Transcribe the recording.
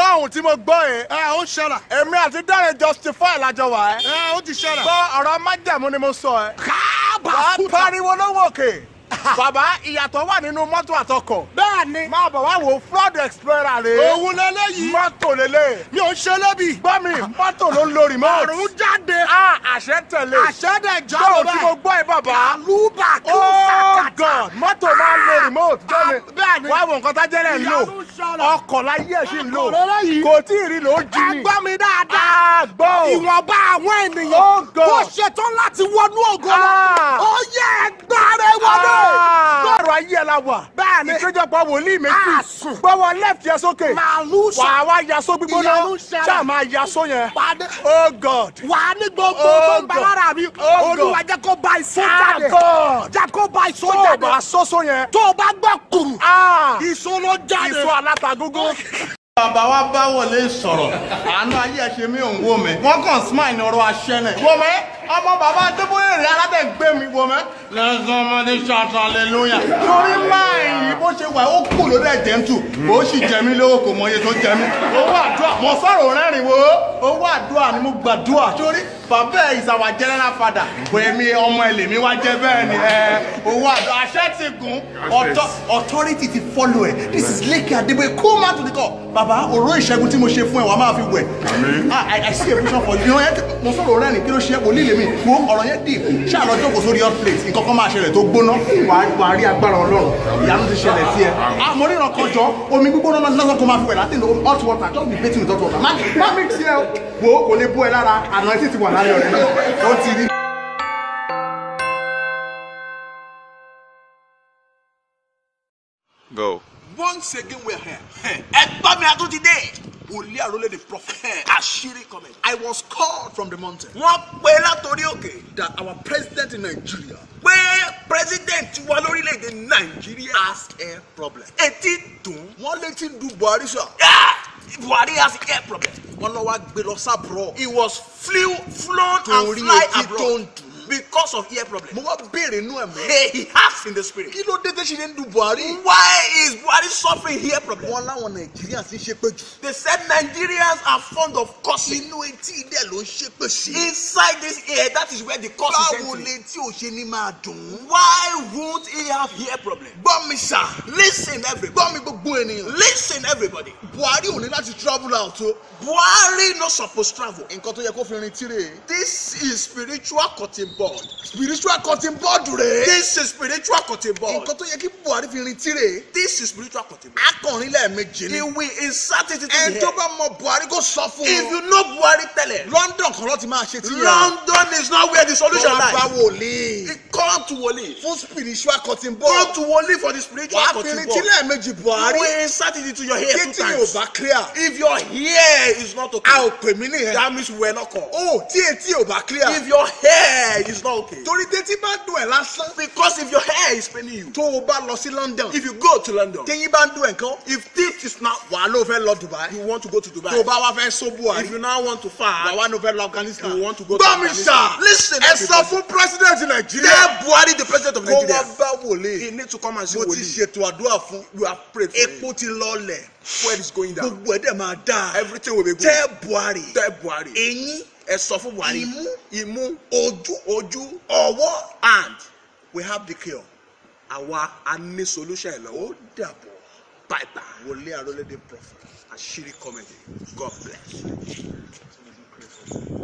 ohun tí mo gbọ́ yẹn. ẹ ó ṣẹlẹ̀. èmi àti Dáre justify lájọ wà ẹ́. ẹ ó ti ṣẹlẹ̀. gbọ́ ọ̀rọ̀ májẹ̀mú ni mo sọ ẹ́. káàbà wàá fúta. pariwo lówó òkè. bàbá ìyàtọ̀ wà nínú mọ́tò àtọkọ̀. bẹ́ẹ̀ ni. máa bọ̀ wá wo flood explorer rè. òun lélẹ́yìí. mọ́tò lélẹ̀. mi ò ṣe lébi. gbọ́ mi mọ́tò ló ń lo remote. àrùn jáde. a àṣẹ tẹ̀lé. àṣẹ́dẹ̀ gbọ́ jáde tí mo gbọ́ ẹ bàbá. àlùbà kí ó oh sàkàtà. god mọ́tò máa ń lo remote. Ah, gbọ́ mi bẹ́ẹ̀ ni. wá wo nǹkan tájẹ́lẹ̀ ń lò. Ìyanu ṣẹlẹ̀. ọkọ̀ láyé ẹ̀ sì ń lò. Ọkọ̀ lélẹ́yìí. kò tí ì rí lò ó jí ni. ẹ gbọ́ mi dáadáa. Ah, gbọ́ o. ìwọ̀nba àwọn ènìyàn. Oh, God. tó ṣetán láti wọnú ògo lọ. Ah. ó yẹ ẹgbàre wọlé. lọ́rọ̀ ayé ẹ̀ la wà. Bẹ́ẹ̀ ni. ìpéjọpọ̀ wòlíì méjì. Àsùn. gbọ́wọ́ left yẹn sókè. màálù wà á wá yaso gbígbóná. Ìyanu ṣẹlẹ̀. ṣáà máa yaso yẹn. pàdé. oh god. wà á ní gbogbo Oh, tó ń bẹ God. lára mi. Oh, olúwa God. jẹ́ kó bá ìsó Ah, jáde. God. jẹ́ kó bá ìsó tó o jáde. bá sọ́sọ́ yẹn. tó o bá gbọ́ kùrù. ah ìsó ló jáde. ìsọ alátagógó. bàbá wa bá wọlé sọ̀rọ̀ àánú ayé ẹ̀ ṣe mí òun wò mí wọ́n kàn smile ní ọ̀rọ̀ aṣẹ́nẹ̀ wò mí ọmọ bàbá adébóyè rẹ̀ aládẹ́gbé mi wò mí. lẹ́sàn ọmọdé ṣàtàn hallelujah. torí máa yìí bó ṣe wà ó kù lórí ẹ̀jẹ̀ ń tù ó sì jẹ mí lówó kò mọ iye tó jẹ mí. owó àdúrà mo sọ̀rọ̀ rẹ́rìn wo owó àdúrà ni mo gbàdúrà torí bàbá ẹ̀ is our general father èmi ọmọ ẹ̀ lèmi wá jẹ́ bẹ́ẹ̀ ni ẹ owó àdúrà àṣẹ ti gùn ọ̀tọ̀ authority ti follow ẹ̀ this is Leke Adeboye cool man to the core bàbá òró ìṣẹ́gun tí mo ṣe fún ẹ wàá máa fi wẹ̀ ah I, I see a vision for you ẹ mo sọ̀rọ̀ rẹ́rìn kí ló ṣe wòlíì lèmi wo ọ̀rọ̀ yẹn dì ṣáà lọ jókòó sórí hot plate nǹkan kan máa ṣẹlẹ̀ tó gbóná wàá wàá rí agbára ọlọ́run ìyanu ti ṣẹlẹ̀ sí ẹ ah mo ríran kan jọ omi gbígbóná náà lọ́sọ̀ kó máa fi wẹ̀ láti hot water just be bathing with hot water má má mix yẹ o wo kò lè bó ẹ lára àná ẹ sì ti wà lálẹ́ ọ̀rẹ́ náà ó ti rí. Go. once again we're here. ẹgbọ́n mi àtúntì dé. wòlíì àrólé the prophet. àṣírí comment. I was called from the mountain wọ́n pe látòrí òkè. that our president in Nigeria pé president wa lórílẹ̀‐èdè nàìjíríà. has a problem. etí dùn. wọ́n létí ń du Buhari sọ. Ah! buhari has a air problem. wọ́n lọ wá gbé lọ sábúrò. he was flew flown Torí and fly etí tó abroad ń dùn. because of ear problem. mo wá béèrè inú ẹ̀ mọ́. Hey, he has in the spirit. kí ló dé tẹ́ ṣe ń du Buhari. why is buhari suffering ear problem. wọ́n láwọn Nàìjíríà ti ṣe pé jù. they said nigerians are fond of cursing. inú etí dẹ̀ ló ń ṣe pé sí. inside this ear that is where the curse is báwo entering. létí ò ṣe ní máa dùn. why won't he have ear problem. gbọ́ mi sà. listen everybody. gbọ́ mi gbogbo ènìyàn. listen everybody. Buhari ò ní láti travel out o. buhari no suppose travel. nǹkan tó yẹ kó fi rin tirẹ̀. this is spiritual cutting board. spiritual cutting board rẹ̀. this is spiritual cutting board. nǹkan tó yẹ kí Buhari fi rin tirẹ̀. this is spiritual cutting board. akọrin lẹ́ẹ̀mejì he ni. will insert it into ẹni the tó head. bá mọ Buhari kó sọ fún if un. you know buhari tell him. London kan ló ti máa ṣe tiẹ̀. london is not where the solution Wọ́n bá lies. wòlíì. he come to wole. fún spiritual cutting come board. to wole for the spiritual wàá fi cutting rin board. tí lẹ́ẹ̀mejì Buhari. you will insert it into your hair two kétí yóò times. bá clear. if your hair is not okay. a ò pè mí nìyẹn. that means we were not called. o tí etí ò bá clear. if your hair is not okay. torí tétí bá dùn ẹ̀ lásán. because if your hair is paining you. tó o bá lọ sí London. if you go to london. téyín bá ń dùn ẹ̀ nǹkan. if teeth is now. wàá ló fẹ́ lọ Dubai. you want to go to dubai. tó o bá wá fẹ́ só Buhari. if you now want to fast. wàá wá ló fẹ́ lọ Afghanistan. You want to go to gbọ́ mi Afghanistan. sà. Listen, ẹ sọ everybody. fún president Nàìjíríà. tell buhari the president of kó wá nigeria. bá wòlé. he need to come and see mo ti wole. ṣètò àdúrà fún. you have prayed for him. epo ti lọlẹ̀. fuel is going down. gbogbo ẹ̀ dẹ̀ máa dáa. everything will be good. tẹ́ Buhari. tell buhari. eyín ẹ sọ fún buhari. Imú. imú ojú ojú ọwọ́ and we have the cure. àwa a ní solution ẹ ó lọ́wọ́. dàbọ̀. bye bye. wòlé àrólẹ́dẹ̀ prophet. àṣírí comedy god bless.